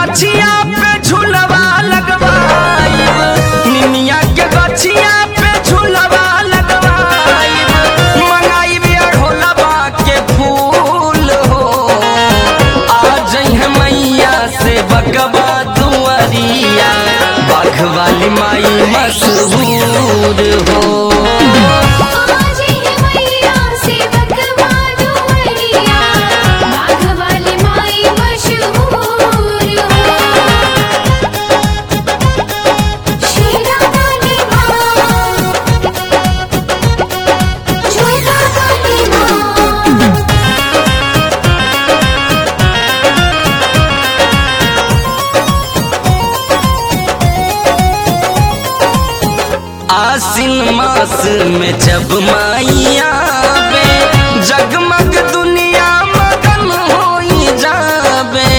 गछिया पे झुलवा लगवाइब निमिया के गछिया पे झुलवा लगवाइब मंगाइब अढ़ोलवा के फूल हो आ जइह मैया से बकवा दुआरिया बाघ वाली माई मशहूर हो आज ही मैया से बकवा दुआरिया बाघ वाली माई मशहूर हो शेरा वाली माँ छोटा वाली माँ आसिन मास में जब माइया बे जगमग दुनिया मगन होई जाबे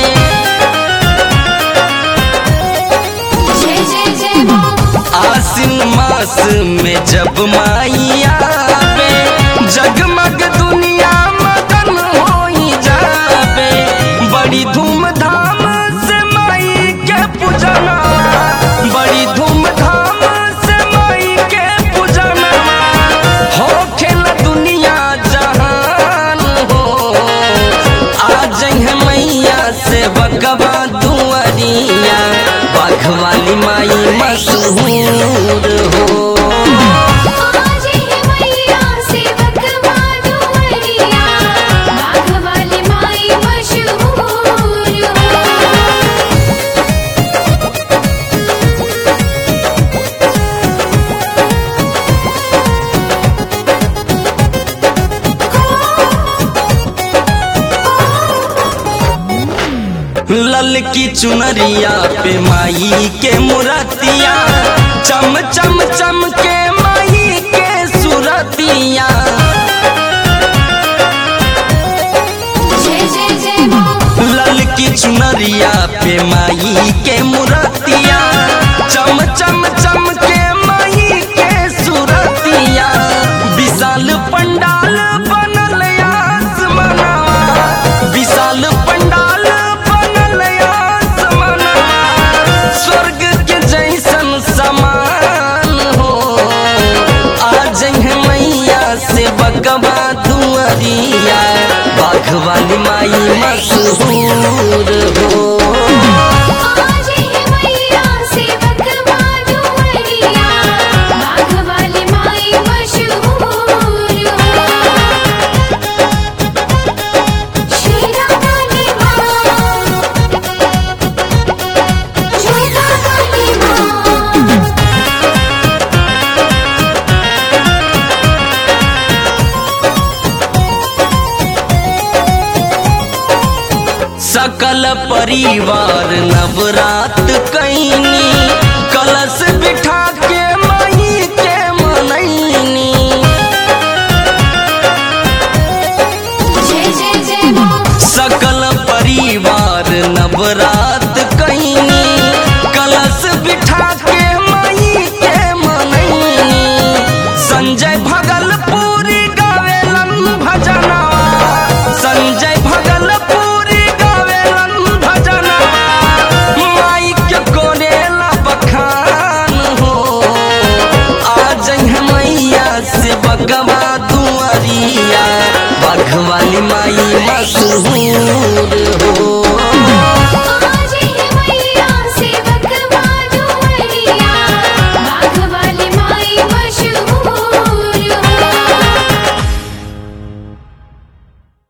जय जय जय माँ आसिन मास में जब माइया बे जगमग दुनिया मगन होई जाबे बड़ी धूमधाम से माई के पूजना बड़ी धूमधाम से माई के पूजना हो खेल दुनिया जहान हो आ जइह मैया से बकवा दुआरिया बाघ वाली माई मशहूर हो आज ही मैया से बकवा दुआरिया बाघ वाली माई मशहूर हो लल की चुनरिया पे माई के मुरतिया चम चम चम के माई के सुरतिया जय जय जय माँ लल की चुनरिया पे माई के मुरतिया चम चम चम के माई के सुरतिया विशाल पंडाल बनल आसमनवा विशाल पंडाल बनल आसमनवा स्वर्ग के जैसन समान हो आ जइह मैया से बकवा दुआरिया बाघ वाली माई मशहूर हो आज ही मैया से बकवा दुआरिया बाघ वाली माई मशहूर हो शेरा वाली माँ छोटा वाली माँ सकल परिवार नवरात कैनी कलश बिठा के माई के मनैनी जय जय जय माँ सकल परिवार नवरात कैनी कलश बिठा के माई के मनैनी संजय भगलपुरी गावेलन भजनवा संजय भगलपुरी गावेलन भजनवा माई के कोरेला बखान हो आ जइह मैया से बगवा दुआरिया बाघ वाली माई मशहूर हो